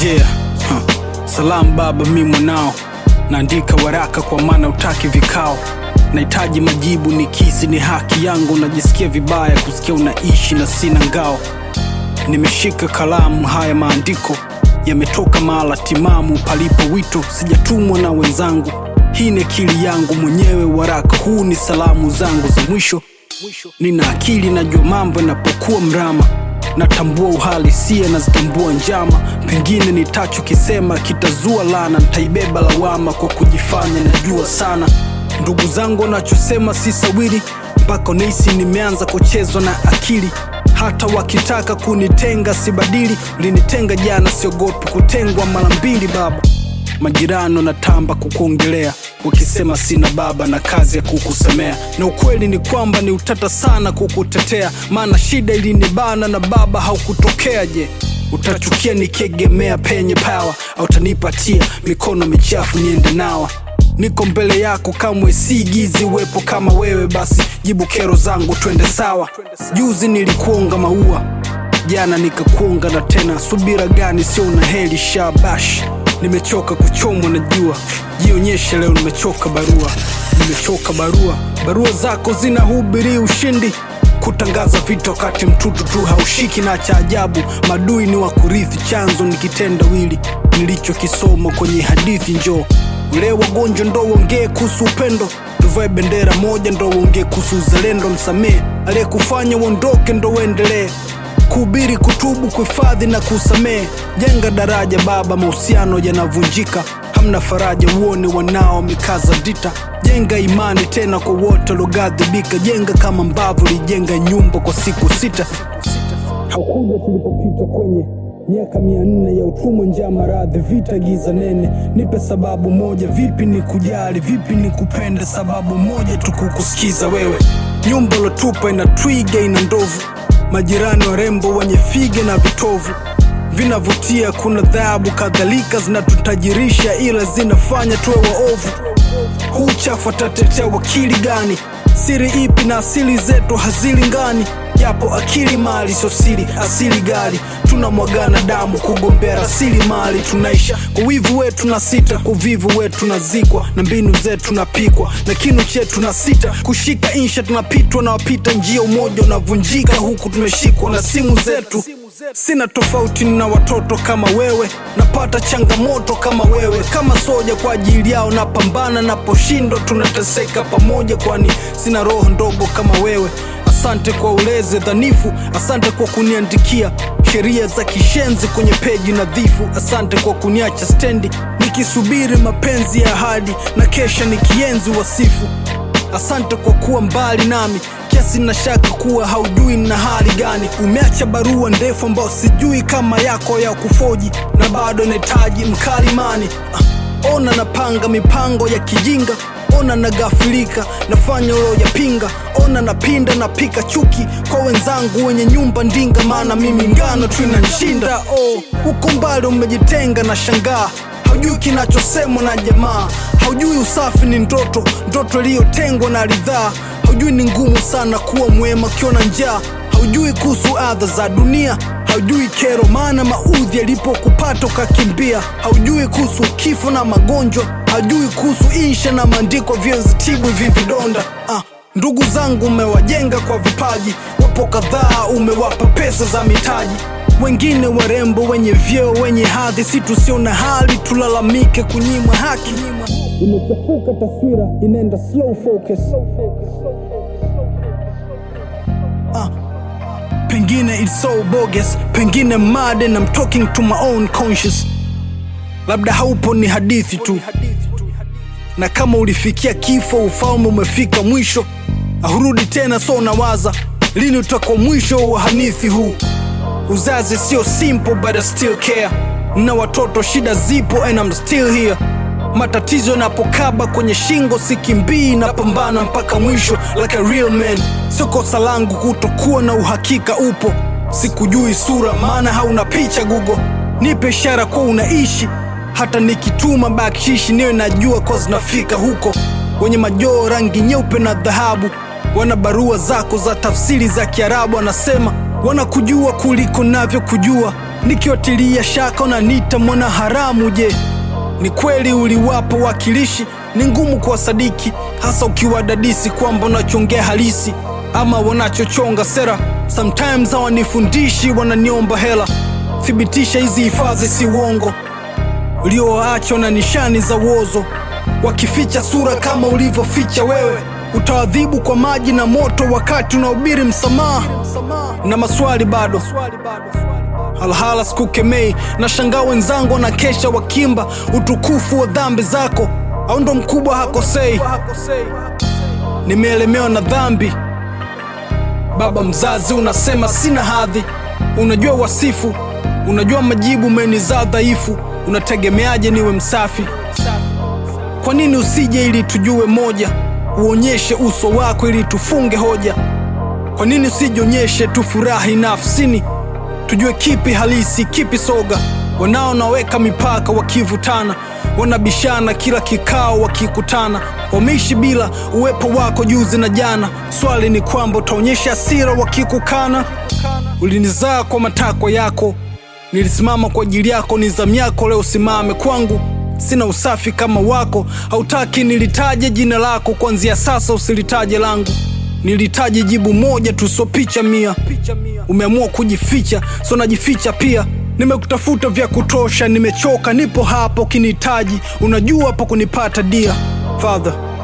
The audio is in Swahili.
Yeah. Huh. Salamu baba, mi mwanao, naandika waraka kwa maana utaki vikao. Nahitaji majibu, ni kisi, ni haki yangu. Najisikia vibaya kusikia unaishi na sina ngao. Nimeshika kalamu, haya maandiko yametoka mahala timamu, palipo wito. Sijatumwa na wenzangu, hii ni akili yangu mwenyewe. Waraka huu ni salamu zangu za mwisho. Nina akili, najua mambo yanapokuwa mrama natambua uhalisia, nazitambua njama. Pengine nitachokisema kitazua lana, nitaibeba lawama kwa kujifanya najua sana. Ndugu zangu wanachosema si sawiri, mpaka nahisi nimeanza kuchezwa na akili. Hata wakitaka kunitenga sibadili, ulinitenga jana, siogopi kutengwa mara mbili. Baba, majirani wanatamba kukuongelea wakisema sina baba na kazi ya kukusemea, na ukweli ni kwamba ni utata sana kukutetea, maana shida ilinibana na baba haukutokea. Je, utachukia nikiegemea penye pawa, au utanipatia mikono michafu niende nawa? Niko mbele yako, kamwe siigizi uwepo kama wewe. Basi jibu kero zangu, twende sawa. Juzi nilikuonga maua, jana nikakuonga na tena. Subira gani? Sio una heli shabash Nimechoka kuchomwa na jua, jionyeshe leo. Nimechoka barua, nimechoka barua. Barua zako zinahubiri ushindi, kutangaza vita wakati mtutu tu haushiki. Na cha ajabu, madui ni wa kurithi, chanzo ni kitendawili nilichokisoma kwenye hadithi. Njoo ule wagonjwa, ndo uongee kuhusu upendo. Tuvae bendera moja, ndo uongee kuhusu uzalendo. Msamehe aliyekufanya uondoke, ndo uendelee kuhubiri, kutubu, kuhifadhi na kusamehe. Jenga daraja baba, mahusiano yanavunjika, hamna faraja, uone wanao wamekaza dita. Jenga imani tena kwa wote walioghadhibika, jenga kama mbavu lijenga nyumba kwa siku sita. Haukuja tulipopita kwenye miaka mia nne ya utumwa, njaa, maradhi, vita, giza nene. Nipe sababu moja, vipi ni kujali, vipi ni kupenda, sababu moja tu kukusikiza wewe. Nyumba lotupa ina twiga, ina ndovu majirani warembo wenye fige na vitovu vinavutia, kuna dhahabu kadhalika zinatutajirisha, ila zinafanya tuwe waovu. Huu chafu atatetea wakili gani? Siri ipi na asili zetu hazilingani? Japo akili mali sio siri, asili gari tunamwagana damu kugombea rasilimali. Tunaisha kwa wivu wetu na sita, kwa uvivu wetu tunazikwa, na mbinu zetu tunapikwa, na kinu chetu na sita kushika insha, tunapitwa na wapita njia, umoja unavunjika huku tumeshikwa na simu zetu. Sina tofauti na watoto kama wewe, napata changamoto kama wewe, kama soja kwa ajili yao napambana, naposhindwa tunateseka pamoja, kwani sina roho ndogo kama wewe. Asante kwa ulezi dhanifu, asante kwa kuniandikia sheria za kishenzi kwenye peji nadhifu. Asante kwa kuniacha stendi nikisubiri mapenzi ya ahadi na kesha nikienzi wasifu. Asante kwa kuwa mbali nami kiasi na shaka kuwa haujui na hali gani. Umeacha barua ndefu ambayo sijui kama yako ya kufoji, na bado nahitaji mkalimani. Ah, ona napanga mipango ya kijinga ona nagafilika, nafanya uloyapinga. Ona napinda, napika chuki kwa wenzangu wenye nyumba ndinga, maana mimi ngano tu inanishinda. Oh, uko mbali umejitenga na shangaa, haujui kinachosemwa na jamaa, haujui usafi ni ndoto, ndoto iliyotengwa na ridhaa, haujui ni ngumu sana kuwa mwema ukiona njaa, haujui kuhusu adha za dunia haujui kero maana maudhi yalipokupata ukakimbia, haujui kuhusu kifo na magonjwa, haujui kuhusu insha na maandiko vyenzi tibu hivi vidonda. Ah, ndugu zangu umewajenga kwa vipaji, wapo kadhaa umewapa pesa za mitaji, wengine warembo wenye vyeo wenye hadhi, si tusio na hali tulalamike kunyimwa haki. Imechafuka taswira, inaenda slow focus. Ah. Pengine it's so bogus, pengine mad and I'm talking to my own conscious. Labda haupo ni hadithi tu, na kama ulifikia kifo, ufalme umefika mwisho, ahurudi tena. So nawaza lini utakuwa mwisho wa hanithi huu. Uzazi sio simple but I still care, na watoto shida zipo and I'm still here. Matatizo yanapokaba kwenye shingo, sikimbii, napambana mpaka mwisho like a real man. Sio kosa langu kutokuwa na uhakika upo, sikujui sura maana hauna picha Google. Nipe ishara kuwa unaishi, hata nikituma bakshishi niwe najua kwa zinafika huko. Wenye majoo rangi nyeupe na dhahabu wana barua zako za tafsiri za Kiarabu, wanasema wanakujua kuliko navyo kujua nikiwatilia shaka unaniita mwana haramu je ni kweli uliwapo wakilishi ni ngumu kuwasadiki hasa ukiwadadisi kwamba unachongea halisi ama wanachochonga sera sometimes hawanifundishi wananiomba hela thibitisha hizi hifadhi si uongo ulioachwa na nishani za uozo wakificha sura kama ulivyoficha wewe utawadhibu kwa maji na moto wakati unahubiri msamaha na maswali bado halhala sikukemei na shangaa wenzangu wanakesha wakimba utukufu wa dhambi zako au ndo mkubwa hakosei nimeelemewa na dhambi baba mzazi unasema sina hadhi unajua wasifu unajua majibu umenizaa dhaifu unategemeaje niwe msafi kwa nini usije ili tujue moja uonyeshe uso wako ili tufunge hoja kwa nini usijionyeshe tufurahi nafsini tujue kipi halisi kipi soga wanao naweka mipaka wakivutana wanabishana kila kikao wakikutana wameishi bila uwepo wako juzi na jana swali ni kwamba utaonyesha hasira wakikukana ulinizaa kwa matakwa yako nilisimama kwa ajili yako ni zamu yako leo simame kwangu sina usafi kama wako hautaki nilitaje jina lako kuanzia sasa usilitaje langu nilitaje jibu moja tu sio picha mia umeamua kujificha so najificha pia nimekutafuta vya kutosha nimechoka nipo hapo kinihitaji unajua hapo kunipata dia father